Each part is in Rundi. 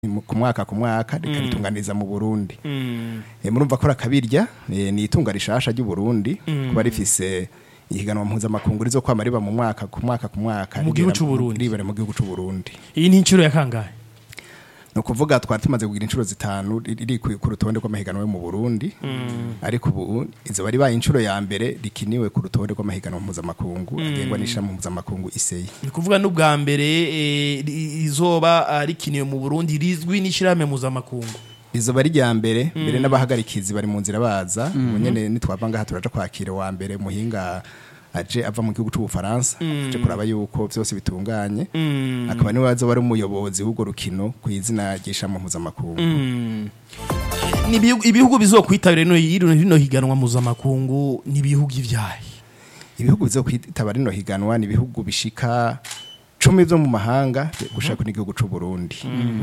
mu- ku mwaka ku mwaka rikaritunganiriza mu Burundi Mm. Eh, murumva ko rakabirya eh, ni itunga rishasha ry'u Burundi kuba rifise ihiganwa mpuzamakungu rizo kwama riba mu mwaka ku mwaka ku mwaka Mu gihugu rigera c'u Burundi. ribere mu gihugu c'u Burundi iyi ni inshuro ya kangahe ni ukuvuga twari tumaze kugira inshuro zitanu riri ku ku rutonde rw'amahiganwa yo mu Burundi ariko ubu izo bari baye inshuro ya mbere rikiniwe ku rutonde rw'amahiganwa mpuzamakungu agengwa n'ishirahamwe mpuzamakungu isei ni kuvuga n'ubwa mbere eh, ri- rizoba ah, rikiniwe mu burundi rizwi n'ishyirahamwe mpuzamakungu izo bari rya mbere mbere n'abahagarikizi bari mu nzira baza ubu nyene nitwava ngaha turaja kwakira wa mbere muhinga aje ava mu gihugu c'ubufaransa aje kuraba yuko vyose bitunganye akaba niwe azoba ari umuyobozi w'urwo rukino ku izina ry'ishirahamwe mpuzamakungu Ni ibihugu- ibihugu bizokwitabira rino rino- rino higanwa mpuzamakungu ni ibihugu ivyahe ibihugu bizo kwitaba rino higanwa ni ibihugu bishika cumi vyo mu mahanga gushaka n'igihugu c'u Burundi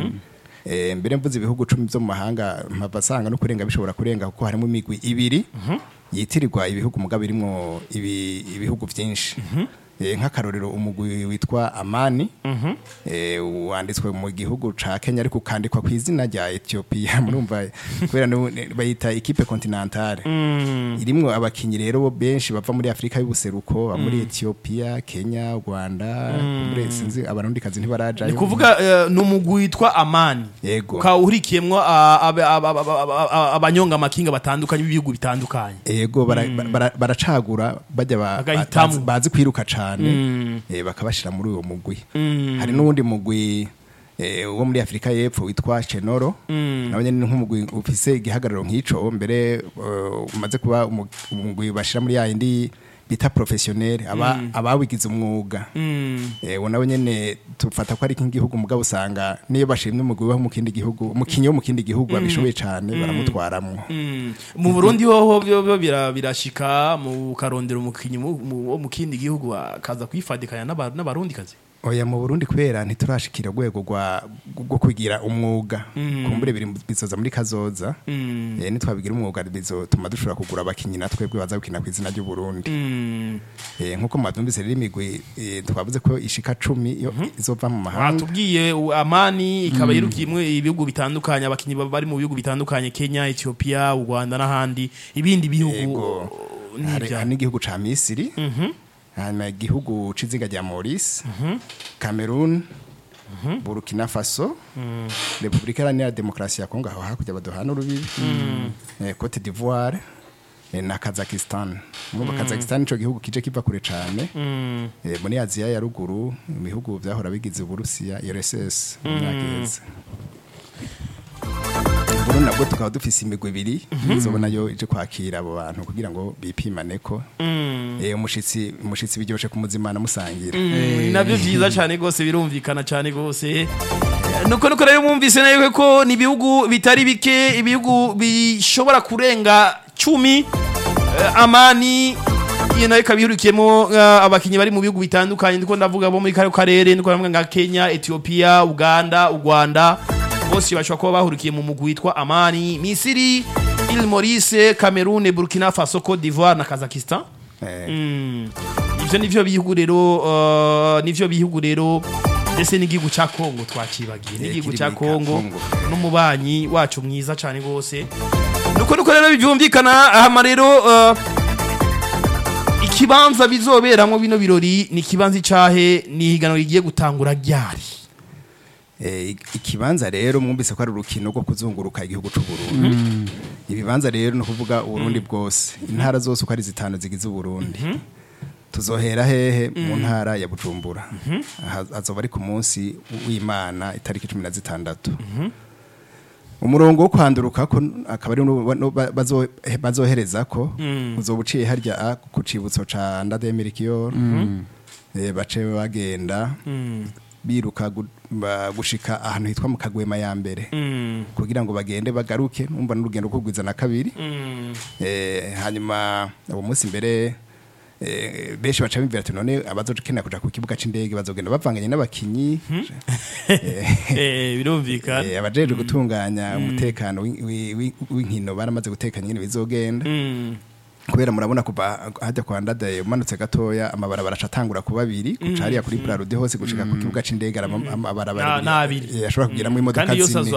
Eh, mbere mvuze ibihugu cumi vyo mu mahanga mpava sanga no kurenga bishobora kurenga kuko harimo imigwi ibiri yitirirwa ibihugu mugabo birimwo ibi, ibihugu vyinshi Eh, nk'akarorero umugwi witwa amani eh, wanditswe mu gihugu ca kenya ariko ukandikwa ku izina rya ethiopia murumva kubera nu- bayita equipe continentale irimwo abakinyi rero bo benshi bava muri Afrika y'ubuseruko ba muri Ethiopia Kenya Rwanda muri sinzi abarundi kazi ntibaraja ni kuvuga eh, ni umugwi witwa amani yego ukaba uhurikiyemwo ah, abe- aba- aba- aba- aba- abanyonga amakinga batandukanye b'ibihugu bitandukanye yego bara- bara- baracagura bajya ba- Bagahitamwo. bazi- bazi kwiruka cane eh, bakabashira muri uwo mugwi hari n'uwundi mugwi eh, wo muri Afrika y'Epfo witwa Chenoro nawe nyene ni nk'umugwi ufise igihagararo nk'ico mbere eh, umaze kuba umu- umugwi bashira muri yayindi bita professionnel aba abawigize umwuga eh nawe nyene tufata ko ari nk'igihugu mugabo usanga niyo bashimye umugwi wo mu kindi gihugu umukinyi wo mu kindi gihugu abishoboye cane baramutwaramwo mu burundi hoho byo byo bira- birashika mu karondera umukinyi mu- mu- wo mu kindi gihugu akaza kwifadikanya n'aba- n'abarundi kazi oya mu Burundi kubera ntiturashikira urwego rwa rwo kwigira umwuga kumbure biri mu- bizoza muri kazoza eh nitwabigira umwuga bizotuma dushobora kugura abakinyi natwebwe baza gukina ku izina ry'u Burundi eh nkuko mwatumvise rero imigwi eh, twavuze ko ishika 10 yo izova mu mahanga batubwiye u- amani ikaba yirukiyemwo ibihugu bitandukanye abakinyi baba bari mu bihugu bitandukanye kenya ethiopia u rwanda n'ahandi ibindi bihugu Yego. ni hari ibya- hari n'igihugu ca Misiri hanyuma igihugu c'izinga rya Maurice Cameroon Burkina Faso Republika Iharanira Demokarasi ya Kongo aho hakurya baduhana urubibi eh, Cote d'Ivoire eh, na Kazakhstan muri Kazakhstan ico gihugu kije kiva kure cane eh, muri Aziya ya ruguru mu bihugu vyahora bigize Uburusiya URSS mu myaka iheze Burundi nabwo tukaba dufise imigwi ibiri izobona yo ije kwakira abo bantu kugira ngo bipimane ko eh, umushitsi umushitsi biryoshe kumuzimana musangira Mm, nabyo byiza cyane rwose birumvikana cyane rwose nuko nuko rero mwumvise nayo ko ni ibihugu bitari bike ibihugu bishobora kurenga cumi Eh, amani iyo nayo ikaba ihurikiyemo eh, abakinnyi bari mu bihugu bitandukanye ndiko ndavuga bo muri kano karere ndiko ndavuga nka kenya ethiopia uganda u rwanda bose bashobora kuba bahurikiye mu mugwi witwa amani misiri il maurice cameroun burkina faso cote d'ivoire na kazakistan Eh, Mm. ivyo nivyo bihugu rero uh, nivyo bihugu rero ndetse n'igihugu ca Kongo twakibagiye n'igihugu kiri ca muri Kongo Kongo. n'umubanyi wacu mwiza cane gose nuko nuko rero bivyumvikana hama rero uh, ikibanza bizoberamwo bino birori ni ikibanza icahe ni higanwa rigiye gutangura ryari eh, ikibanza rero mwumvise ko ari urukino rwo kuzunguruka igihugu c'u Burundi ibibanza rero ni ukuvuga uburundi bwose intara zose uko ari zitanu zigize uburundi tuzohera hehe mu ntara ya bujumbura Aha- azoba ari ku munsi w'imana itariki cumi na zitandatu umurongo wo kwanduruka ko akaba ari nu- nu- ba- bazo- bazohereza ko uzoba uciye harya a ku cibutso ca ndademirikiyo bace bagenda biruka gu- ba- gushika ahantu hitwa mu kagwema ya mbere kugira ngo bagende bagaruke numva n'urugendo rwo na kabiri eh, hanyuma uwo munsi mbere eh, benshi baca bimvira ati none abazokenera kuja ku kibuga c'indege bazogenda bavanganye n'abakinyi eh birumvikana eh, abajejwe gutunganya umutekano w'i- w'i- w'i- w'inkino baramaze gutekanya nyene bizogenda Mm. kubera murabona kuva hajya kwa ndadaye umanutse gatoya amabarabara acatangura kuba abiri kuca hariya kuri Prarude hose gushika ku kibuga c'indege araba- amabarabara Na- abiri. n'abiri. Eh, ashobora kugiramwo imodoka kandi yose zine